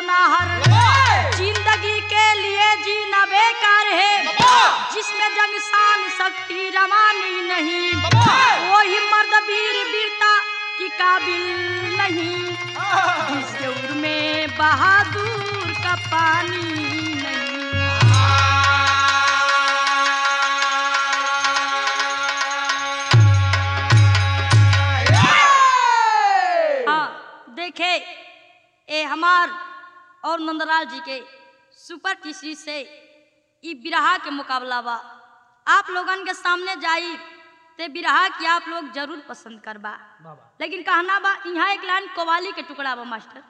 सोनाहर जिंदगी के लिए जीना बेकार है जिसमें जंग शान शक्ति रवानी नहीं वही मर्द वीर वीरता की काबिल नहीं जिसके उर में बहादुर का पानी नहीं हाँ देखे ए हमार और नंदलाल जी के सुपर टीसी से ई बिरहा के मुकाबला बा आप लोगन के सामने जाई ते बिरहा की आप लोग जरूर पसंद करबा लेकिन कहना बा यहाँ एक लाइन कवाली के टुकड़ा बा मास्टर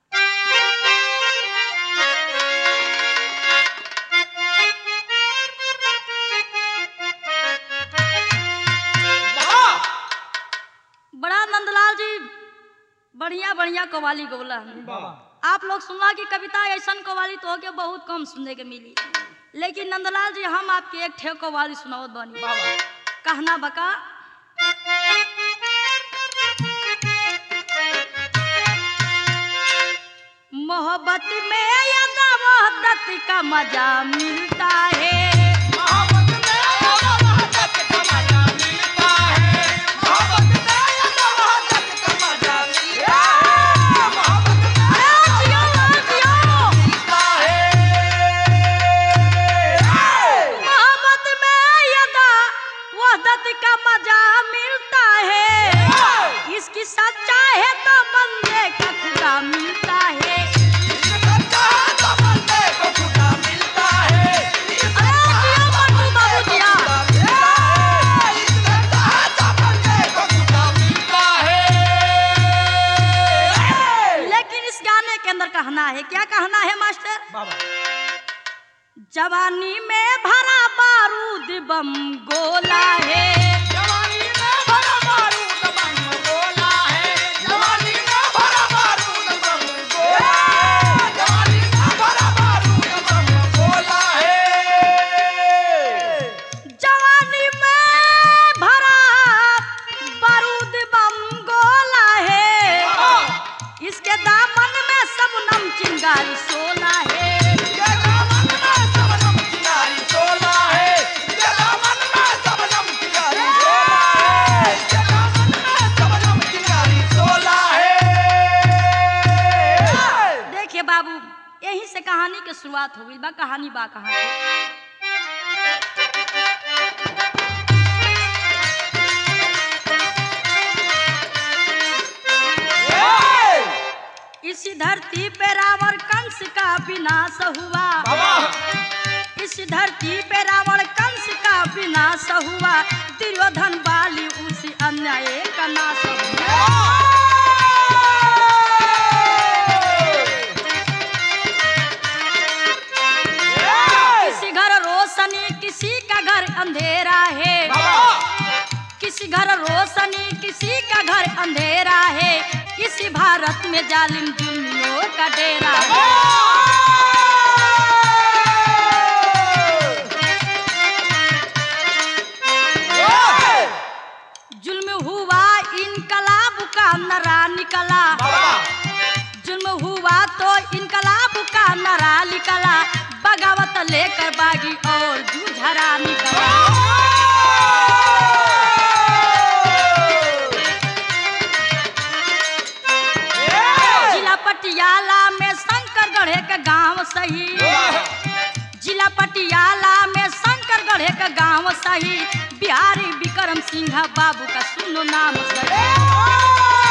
बड़ा नंदलाल जी बढ़िया बढ़िया कवाली गौला आप लोग सुनला की कविता ऐसा कवाली तो के बहुत कम सुनने के मिली लेकिन नंदलाल जी हम आपके एक ठे कवाली सुनावत बानी कहना बका मोहब्बत में यदा मोहब्बत का मजा मिलता है अरे जियो, जियो। मोहब्बत में यदा वहदत का मजा मिलता है इसकी सच्चा है तो बंदे का खुदा मिलता है अरे जियो मन्नू बाबू जिया। लेकिन इस गाने के अंदर कहना है क्या कहना है मास्टर जवानी में भरा बारूद बम गोला है जवानी में भरा बारूद बम गोला है इसके दामन में सब नम चिंगारी सोला है देखिए बाबू यहीं से कहानी की शुरुआत हो गई बा कहानी बा कहानी इसी धरती पे रावण कंस का विनाश हुआ इस धरती पे रावण कंस का विनाश हुआ दुर्योधन बाली उसी अन्याय का नाश हुआ किसी घर रोशनी किसी का घर अंधेरा है किसी घर रोशनी किसी का घर अंधेरा है इसी भारत में जालिम जुल्मियों का डेरा है जुल्म हुआ इनकलाब का नरा निकला जुल्म हुआ तो इनकलाब का नरा निकला बगावत लेकर बागी और जूझरा निकला जिला पटियाला में शंकर गढ़े का गांव सही जिला पटियाला में शंकर गढ़े का गांव सही बिहारी विक्रम सिंह बाबू का सुनो नाम सही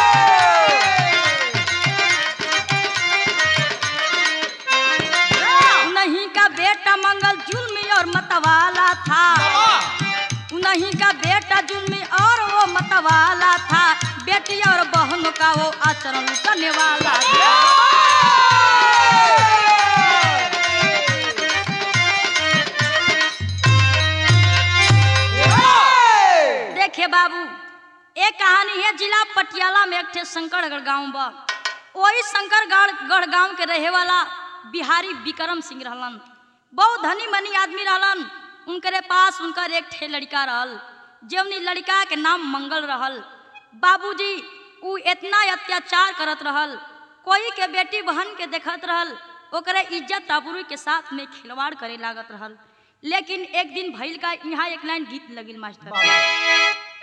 नहीं का बेटा मंगल जुल्मी और मतवाला था उन्हीं का बेटा जुल्मी और वो मतवाला था बेटी और बहनों का वो आचरण करने वाला था देखिए बाबू एक कहानी है जिला पटियाला में एक ठे शंकरगढ़ गांव बा वही शंकरगढ़ गढ़ गांव के रहे वाला बिहारी विक्रम सिंह रहलन बहुत धनी मनी आदमी रहलन उनकरे पास उनकर एक ठे लड़का रहल जवनी लड़का के नाम मंगल रहल बाबूजी ऊ इतना अत्याचार करत रहल कोई के बेटी बहन के देखत रहल ओकरे इज्जत आबरू के साथ में खिलवाड़ करे लागत रहल लेकिन एक दिन भइल का यहाँ एक लाइन गीत लगिल मास्टर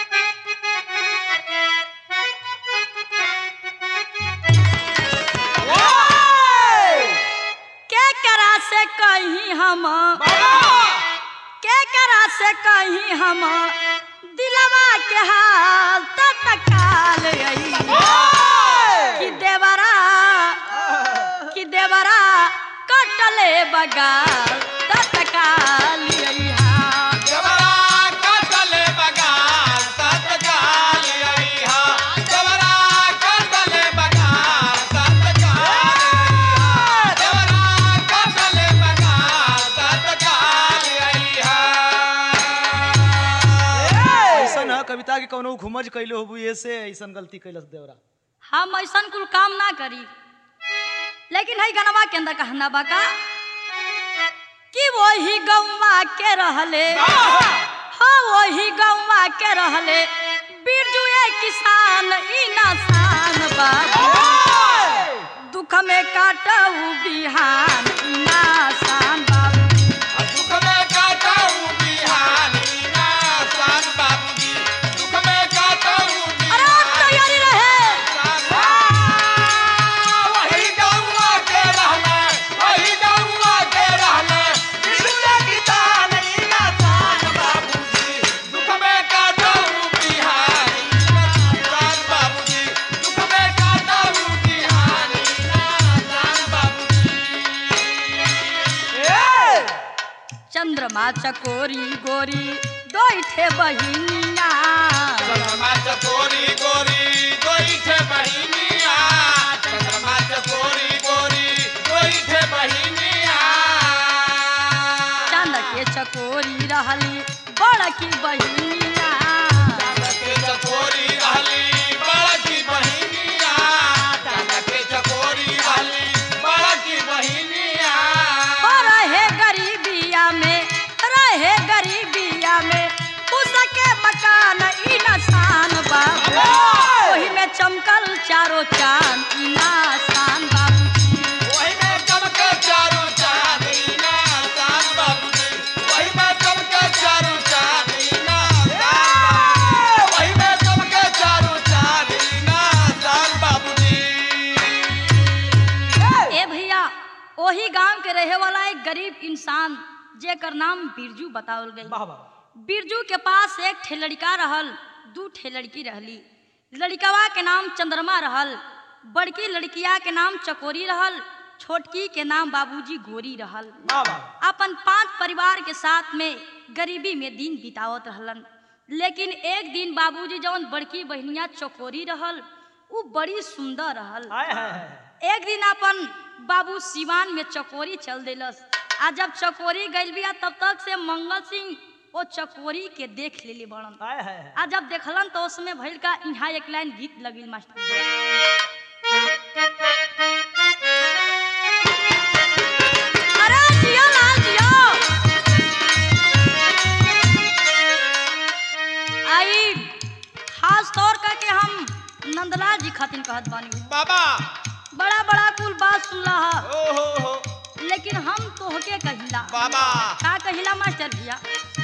के करा से कहीं हम के करा से कहीं हम दिलवा के हाल तत्काल आई कि देवरा कि देवरा कटले बगाल तत्काल आई ऐसन है कविता के कौनो घुमज कैले होबू ऐसे ऐसन गलती कैलस देवरा हम ऐसन कुल काम ना करी लेकिन है गनवा के अंदर कहना बाका कि वही गौवा के रहले हाँ वही गौवा के रहले बिरजू ए किसान ई नासान बाबू दुख में काटऊ बिहान ई नासान बाबू अरे अब तैयारी रहे चंद्रमा चकोरी गोरी दोइठे बहिनिया चकोरी गोरी गोईठे बहिनिया चंद्रमा चकोरी गोरी गोईठे बहिनिया चांद के चकोरी रहली बड़की बहिनिया के चकोरी रहली बड़की बहिनिया चांद के चकोरी रहली बड़की बहिनिया ओ रहे गरीबिया में रहे गरीबिया में उसके मकान ई नसान बाबू ओही में चमकल चारो चांद ई नासान बाबू वही में चमके चारू चांदीना सास बाबूजी वही में चमके चारू चांदीना सास वही में चमके चारू चांदीना सास बाबूजी ए भैया ओही गांव के रहे वाला एक गरीब इंसान जेकर नाम बिरजू बतावल गई वाह वाह बिरजू के पास एक ठे लड़का रहल दू ठे लड़की रहली लड़कवा के नाम चंद्रमा रहल बड़की लड़किया के नाम चकोरी रहल छोटकी के नाम बाबूजी गोरी रहल वाह वाह अपन पांच परिवार के साथ में गरीबी में दिन बितावत रहलन लेकिन एक दिन बाबूजी जवन बड़की बहनिया चकोरी रहल उ बड़ी सुंदर रहल आय है, है एक दिन अपन बाबू सिवान में चकोरी चल दिलस आ जब चकोरी गइल बिया तब तक से मंगल सिंह ओ चकोरी के देख लेली बड़न आय है, है आ जब देखलन तो उसमें भइल का यहाँ एक लाइन गीत लगिल मास्टर अरे जियो लाल जियो आई खास तौर करके हम नंदलाल जी खातिर कहत बानी बाबा बड़ा बड़ा कुल बात सुनला हा ओ हो हो लेकिन हम तोहके कहिला बाबा का कहिला मास्टर भैया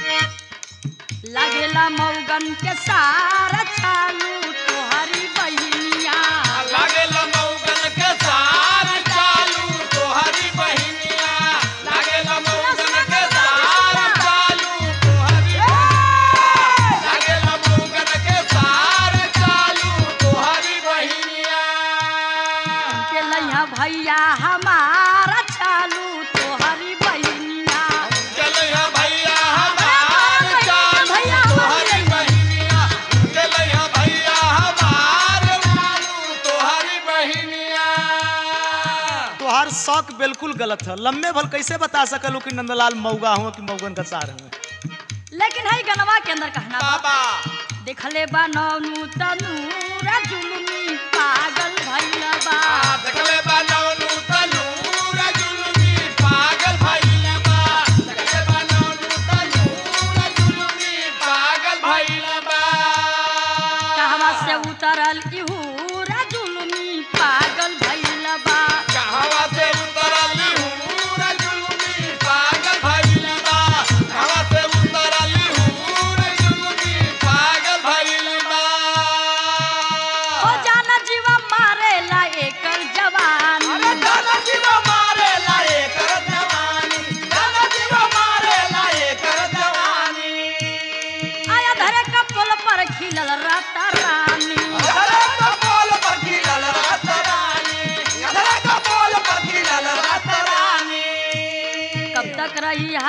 लागेला मौगन के सारा चालू तोहरी बहिनिया लागे लमौगन के सार चालू तोहरी बहिनिया लागे लमौगन के सार चालू तोहरी लागे लमौगन के सार चालू तोहरी बहिनिया के लैया भैया हमारा चालू तोहरी बहिनिया चलैया भैया हमार चालू भैया तोहरी बहिनिया चलैया भैया हमार चालू तोहरी बहिनिया तोहार शौक बिल्कुल गलत है लम्बे भल कैसे बता सकलू कि नंदलाल मऊगा हूँ कि मऊगन का सार हूँ लेकिन है गनवा के अंदर कहना बा बाबा देखले बा नौनु तनूरा जुलमी पागल भइल बा देखले बा नौनु तनूर जुलमी पागल भइल बा देखले बा नौनु तनूर जुलमी पागल भइल बा कहवा से उतरल इहूरा जुलमी पागल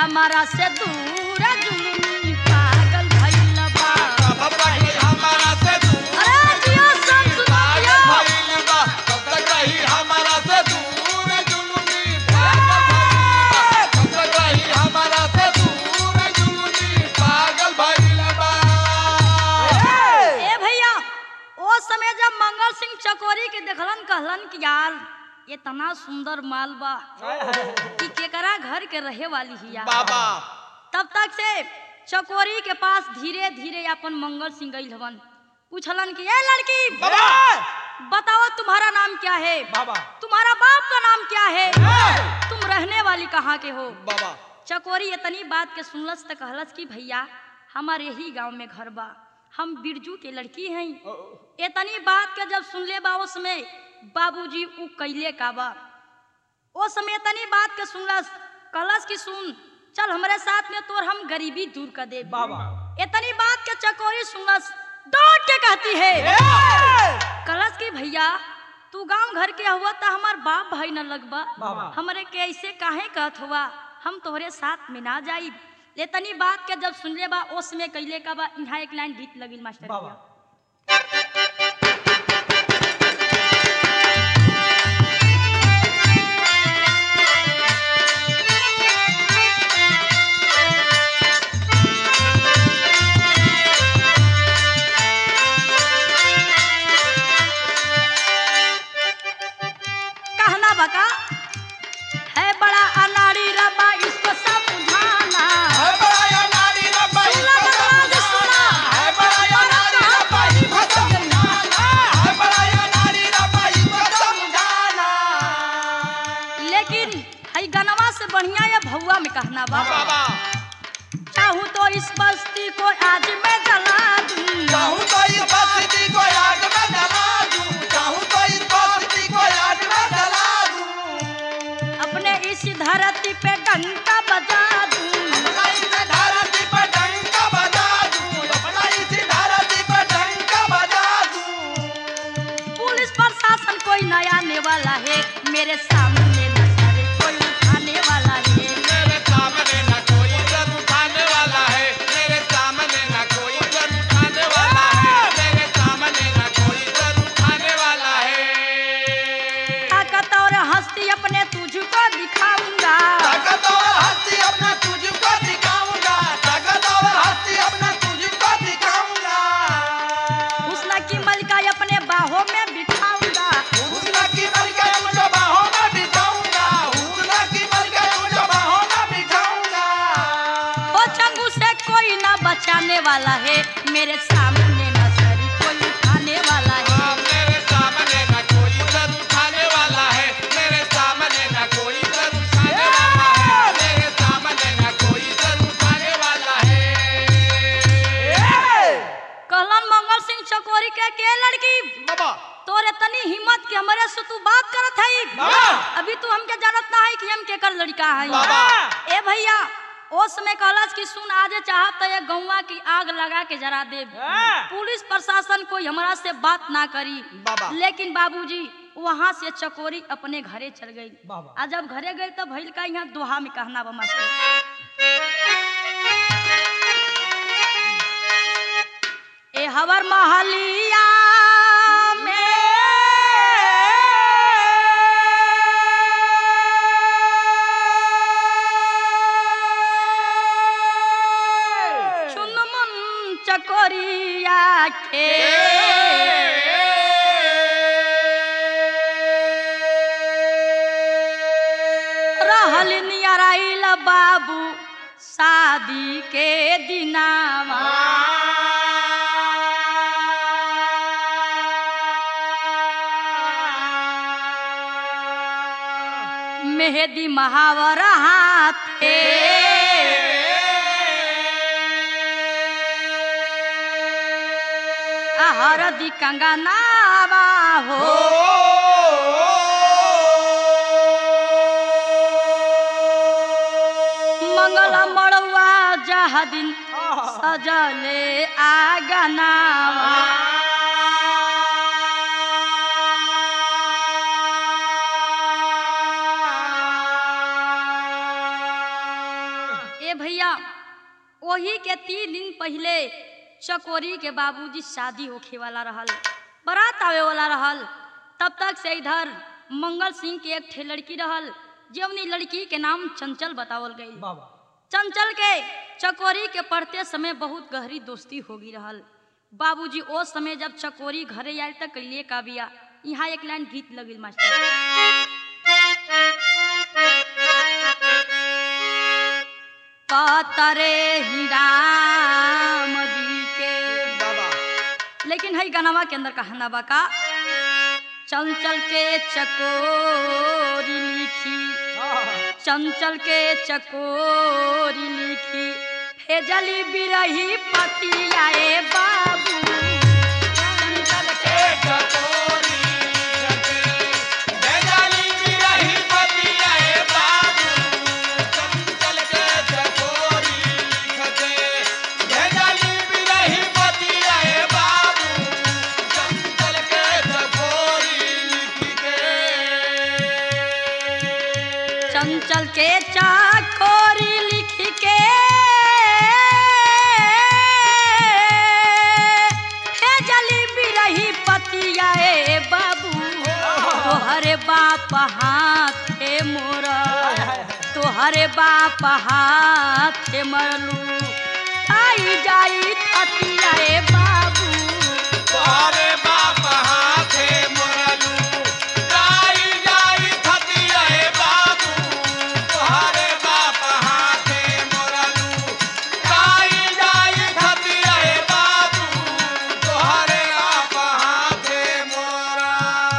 हमारा से दूर जुलमी पागल भइल बा कब रही हमारा से दूर अरे जियो सब सुनाइयो पागल भइल बा कब तक रही हमारा से दूर जुलमी पागल भइल बा कब तक रही हमारा से दूर जुलमी पागल भइल बा ए भैया ओ समय जब मंगल सिंह चकोरी के देखलन कहलन कि यार इतना सुंदर माल बा कि केकरा घर के रहे वाली हिया बाबा तब तक से चकोरी के पास धीरे धीरे अपन मंगल सिंह गई हवन पूछलन कि ए लड़की बाबा बताओ तुम्हारा नाम क्या है बाबा तुम्हारा बाप का नाम क्या है तुम रहने वाली कहाँ के हो बाबा चकोरी इतनी बात के सुनलस त कहलस कि भैया हमारे ही गांव में घर बा हम बिरजू के लड़की हैं इतनी बात के जब सुनले बा उस समय बाबूजी उ कैले का बा ओ समय इतनी बात के सुनलस कहलस कि सुन चल हमारे साथ में तोर हम गरीबी दूर कर दे बाबा इतनी बात के चकोरी सुनलस दौड़ के कहती है कहलस कि भैया तू गांव घर के हुआ त हमार बाप भाई न लगबा बाबा। हमरे के ऐसे काहे कहत हुआ हम तोहरे साथ में ना जाई ले तनी बात के जब सुनले बा ओस में कैले का बा इहाँ एक लाइन गीत लगिल मास्टर बाबा। भैया। कहना बका है बड़ा अनाड़ी रबा इसको समझाना है बड़ा या नारी रब्बा सुना बता दे सुना है बड़ा या नारी रब्बा इसको समझाना है बड़ा या नारी रब्बा इसको समझाना लेकिन हई गनवा से बढ़िया ये भौआ में कहना बा बाबा चाहूँ तो इस बस्ती को आज मैं जला दूं चाहूं तो इस बस्ती को आग में जला दूं चाहूं तो इस बस्ती को आग में जला दूं अपने इस धरती पे डंका बजा दूं अपना इस धरती पर डंका बजा दूं अपना इस धरती पर डंका बजा दूं पुलिस प्रशासन कोई नया आने वाला है मेरे सामने न सर कोई उठाने वाला है मेरे सामने ना कोई सर उठाने वाला है मेरे सामने ना कोई सर उठाने वाला है मेरे सामने ना कोई सर उठाने वाला है ताकत और हस्ती अपने तुझको दिखाऊंगा ताकत और हस्ती अपना तुझको दिखाऊंगा ताकत और हस्ती अपना तुझको दिखाऊंगा हुस्न की मलका अपने बाहों में बिठाऊंगा हुस्न की मलका मुझे बाहों में बिठाऊंगा हुस्न की मलका मुझे बाहों में बिठाऊंगा ओ चंगू से कोई ना बचाने वाला है मेरे सामने न सर कोई उठाने वाला है हाँ, मेरे सामने ना कोई सर उठाने वाला है मेरे सामने ना कोई सर उठाने वाला है मेरे सामने ना कोई सर उठाने वाला है कहलन मंगल सिंह चकोरी के के लड़की बाबा तोर इतनी हिम्मत कि हमारे से तू बात करत है बाबा। अभी तू हमके जानत ना है कि हम केकर लड़का है बाबा। ए भैया ओ समय कहलस कि सुन आजे चाहत तो ये गौवा की आग लगा के जरा दे पुलिस प्रशासन कोई हमरा से बात ना करी बाबा। लेकिन बाबूजी वहाँ से चकोरी अपने घरे चल गई बाबा। आ जब घरे गई तो भैल का यहाँ दोहा में कहना बा मास्टर ए हवर महलिया में चुनमुन चकोरिया के रहल नियराइल बाबू शादी के दिनावा मेहदी महावर हाथे हरदी कंगनावा हो मंगल मड़ुआ जह दिन सजले आगनावा वही के तीन दिन पहले चकोरी के बाबूजी शादी होखे वाला रहल बारात आवे वाला रहल तब तक से इधर मंगल सिंह के एक ठे लड़की रहल जवनी लड़की के नाम चंचल बतावल गई बाबा चंचल के चकोरी के पढ़ते समय बहुत गहरी दोस्ती होगी रहल बाबूजी ओ समय जब चकोरी घरे आयल तक लिए का बिया यहाँ एक लाइन गीत लगिल मास्टर पातरे ही राम जी के बाबा लेकिन है गनवा के अंदर कहना बा का चंचल के चकोरी लिखी चंचल के चकोरी लिखी भेजली बिरही पतियाए बाबू चंचल के चकोरी बेजाली बिरही पतियाए बाबू चंचल के चकोरी खते बेजाली बिरही पतियाए बाबू चंचल के चकोरी लिख के चंचल के चाकोरी लिख के भेजली बिरही पतियाए बाबू तोहरे बाप हाथे मोरा तोहरे बाप हाथे मरलू आई जाई थतियाए बाबू तोहरे बाप हाथे मोरलू जाई जाई थतियाए बाबू तोहरे बाप हाथे मोरलू जाई जाई थतियाए बाबू तोहरे बाप हाथे मोरा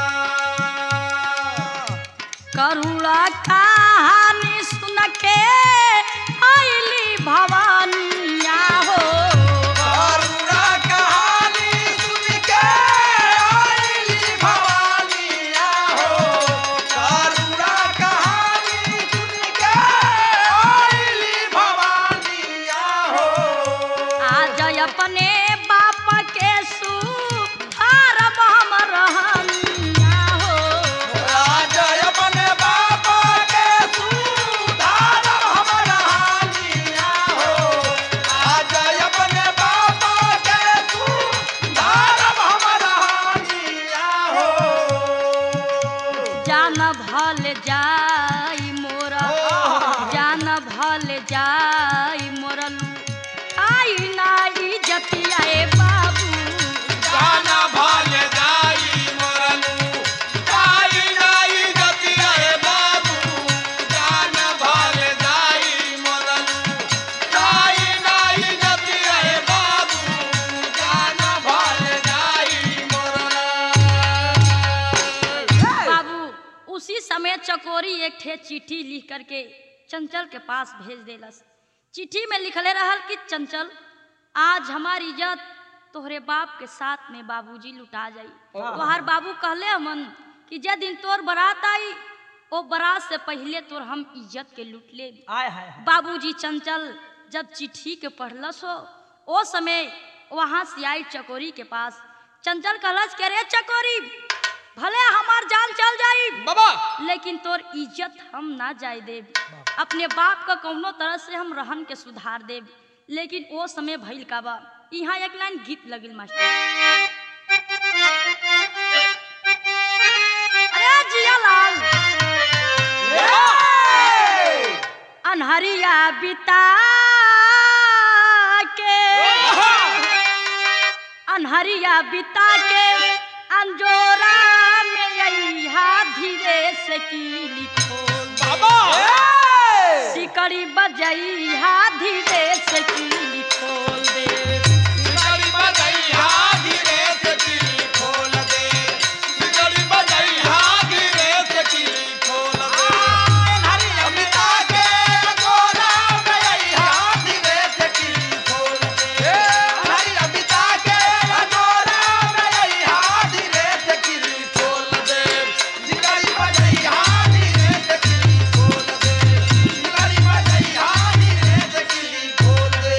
करुणा कहानी सुन के आईली भवानिया हो करुणा कहानी सुन के आईली भवानिया हो करुणा कहानी सुन के आईली भवानिया हो आज अपने बाप के सुधार हम रहनिया हो राज अपने बाप के सुधार हमरा हानिया हो आज अपने बाप के सुधार हमरा हानिया हो जान भल जाई मोरा जान भल जाई मोरलू आई नाई जतियाए बाबू गाना भाल जाई मोरलू जाई जाई जतिया हे बाबू गाना भाल जाई मोरलू जाई जाई जतिया हे बाबू गाना भाल जाई मोरला बाबू उसी समय चकोरी एक ठे चिट्ठी लिख करके चंचल के पास भेज देलस चिट्ठी में लिखले रहल कि चंचल आज हमारी इज्जत तोहरे बाप के साथ में बाबूजी लुटा जाई तोहर बाबू कहले हमन कि जे दिन तोर बारात आई ओ बारात से पहले तोर हम इज्जत के लूट ले आय हाय हाय। बाबूजी चंचल जब चिट्ठी के पढ़लस हो ओ समय वहां से आई चकोरी के पास चंचल कहलस के रे चकोरी भले हमार जान चल जाई बाबा लेकिन तोर इज्जत हम ना जाए देब अपने बाप का कौनो तरह से हम रहन के सुधार देब लेकिन ओ समय भइल का बा यहाँ एक लाइन गीत लगिल मास्टर अरे जिया लाल अनहरिया बिता के अनहरिया बिता के अंजोरा में अइहा धीरे से कीली खोल बाबा सिकड़ी बजइहा धीरे से कीली खोल दे सिकड़ी बजइहा धीरे से किली खोल दे सिकड़ी बजइहा धीरे से किली खोल दे हरी अमिता के गोरा बजइहा धीरे से किली खोल दे हरी अमिता के गोरा बजइहा धीरे से किली खोल दे सिकड़ी बजइहा धीरे से किली खोल दे सिकड़ी बजइहा धीरे से किली खोल दे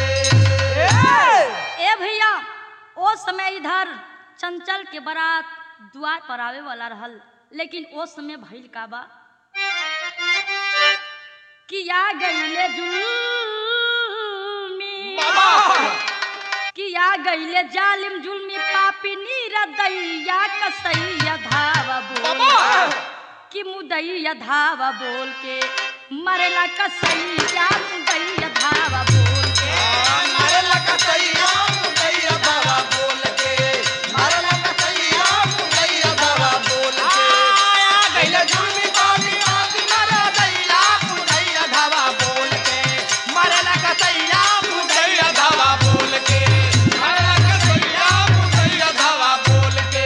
ए भैया ओ समय इधर चंचल के बारात द्वार पर आवे वाला रहल लेकिन ओ समय भइल का बा किया गईले जुल्मी गईले जालिम जुल्मी पापी नीर दैया कसैया धावा बोल बाबा कि मुदैया धावा बोल के मरेला कसैया मुदैया धावा बोल के मारे लगा सैया मुदैया बाबा बोल के मारे लगा सैया मुदैया बाबा बोल के आया गइले जुल्मी पानी पानी मारे दैया मुदैया धावा बोल के मारे लगा सैया मुदैया धावा बोल के मारे लगा सैया मुदैया धावा बोल के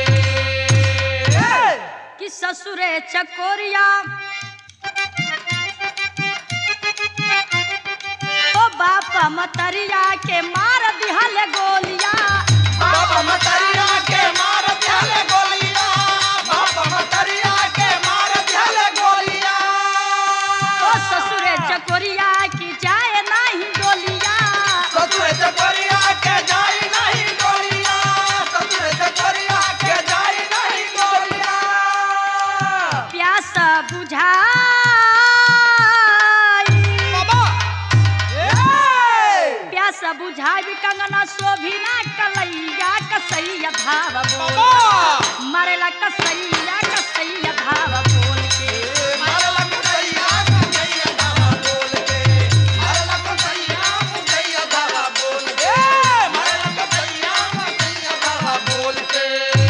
कि ससुरे चकोरिया ओ बापा मतरिया के मार दिहल गोलिया बाबा मतरिया के मार दिहले गोलिया बाबा मतरिया के मार दिहले गोलिया ओ ससुरे चकोरिया की जाए नहीं गोलिया ससुर चकोरिया के जाई नहीं गोलिया ससुर चकोरिया के जाई नहीं गोलिया प्यास बुझाई बाबा ए प्यास बुझाई कंगना शोभिना कलैया कसैया धाव बोल बाबा मरेला कसैया कसैया धाव बोल के मारे लग सैया मुदैया धावा बोल के मारे लग सैया मुदैया धावा बोल के मारे लग सैया मुदैया धावा बोल के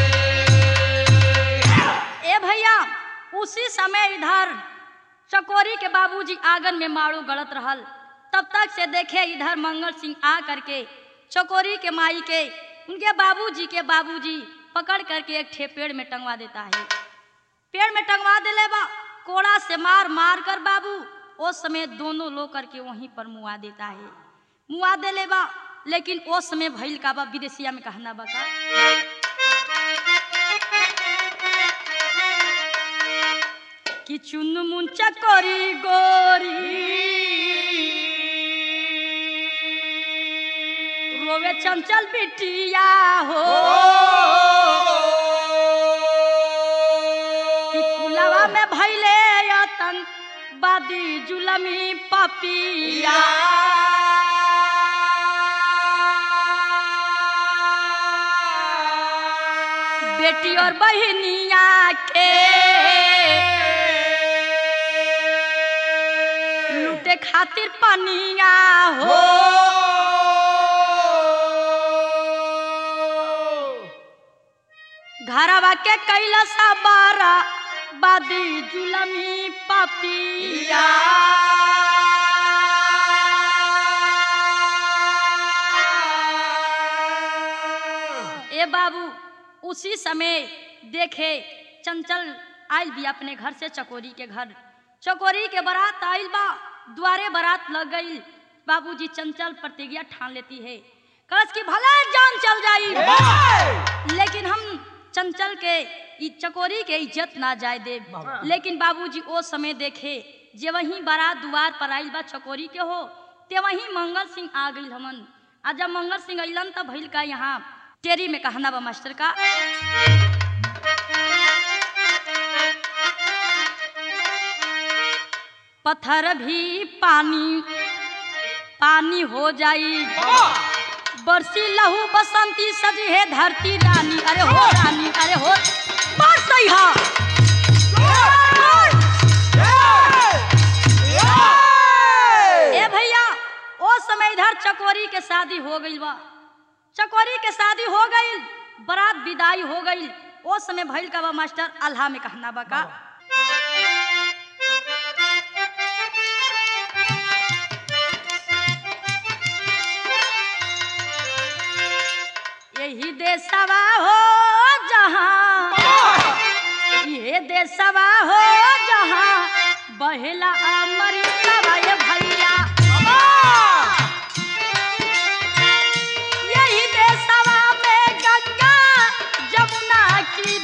ए भैया उसी समय इधर चकोरी के बाबूजी आंगन में मारू गड़त रहल तब तक से देखे इधर मंगल सिंह आ करके चकोरी के माई के उनके बाबूजी के बाबूजी पकड़ करके एक ठे पेड़ में टंगवा देता है पेड़ में टंगवा देले बा कोड़ा से मार मार कर बाबू उस समय दोनों लोग करके वहीं पर मुआ देता है मुआ देले बा लेकिन उस समय भइल का बा विदेशिया में कहना बता कि चुन मुन चकोरी गोरी रोवे चंचल बिटिया हो कि कुलवा में भैले यतन बादी जुलमी पपिया बेटी और बहनिया के लूटे खातिर पनिया हो घरवा के कैलसा बारा बादी जुलमी पपिया ए बाबू उसी समय देखे चंचल आयल भी अपने घर से चकोरी के घर चकोरी के बारात आयल बा द्वारे बारात लग गई बाबूजी चंचल प्रतिज्ञा ठान लेती है कलश की भला जान चल जाई लेकिन हम चंचल के ई चकोरी के इज्जत ना जाए दे लेकिन बाबूजी ओ समय देखे जे वही बारात द्वार पर आइल बा चकोरी के हो ते वही मंगल सिंह आ गई हमन आ जब मंगल सिंह अइलन तब भइल का यहाँ टेरी में कहना बा मास्टर का पत्थर भी पानी पानी हो जाई बरसी लहू बसंती सजी है धरती रानी अरे हो रानी अरे हो मार सही हा ए भैया ओ समय इधर चकोरी के शादी हो गई बा चकोरी के शादी हो गई बारात विदाई हो गई ओ समय भइल का बा मास्टर अल्लाह में कहना बा का यही देशवा हो जहाँ ये देशवा हो जहाँ बहेला अमृतवा ये भैया यही देशवा में गंगा जमुना की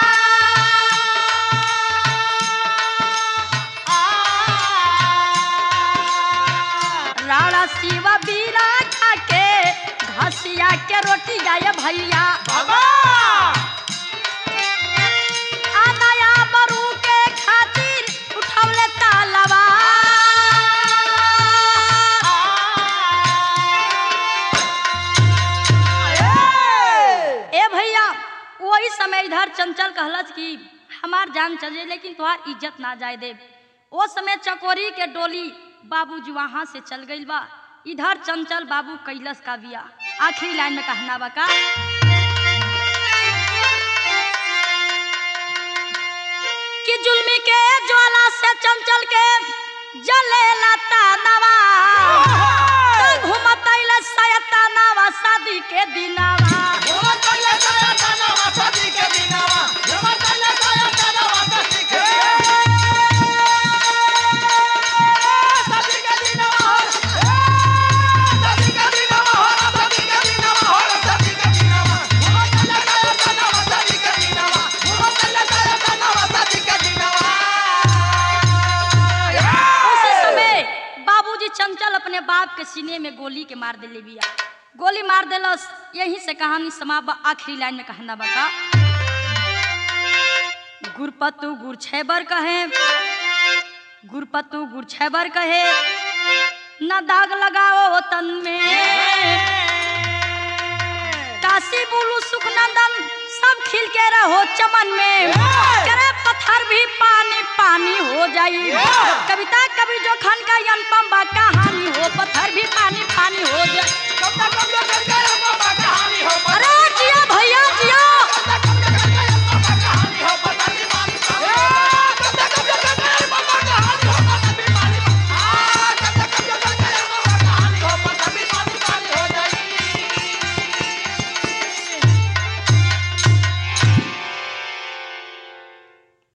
धार राणा शिवा बीरा खा के घसिया के रोटी गाय भैया आनाया बरू के खातिर उठौले तालवा इधर चंचल कहलस कि हमार जान चले लेकिन तुहार इज्जत ना जाए दे ओ समय चकोरी के डोली बाबूजी वहां से चल गई बा इधर चंचल बाबू कैलस का बिया आखिरी लाइन में कहना बा का कि जुल्मी के ज्वाला से चंचल के जले लता नवा घुमतैल सयता नवा शादी के दिनावा उसी समय बाबूजी चंचल अपने बाप के सीने में गोली के मार दिले बिया गोली मार देलस यहीं से कहानी समाप्त बा। आखिरी लाइन में कहना बका गुरपतु गुर छैबर कहे गुरपतु गुर छैबर कहे न दाग लगाओ तन में काशी बुलू सुखनंदन सब खिल के रहो चमन में करे पत्थर भी पानी पानी हो जाई कविता कवि जो खन का अनुपम बा कहानी हो पत्थर भी पानी पानी हो जाए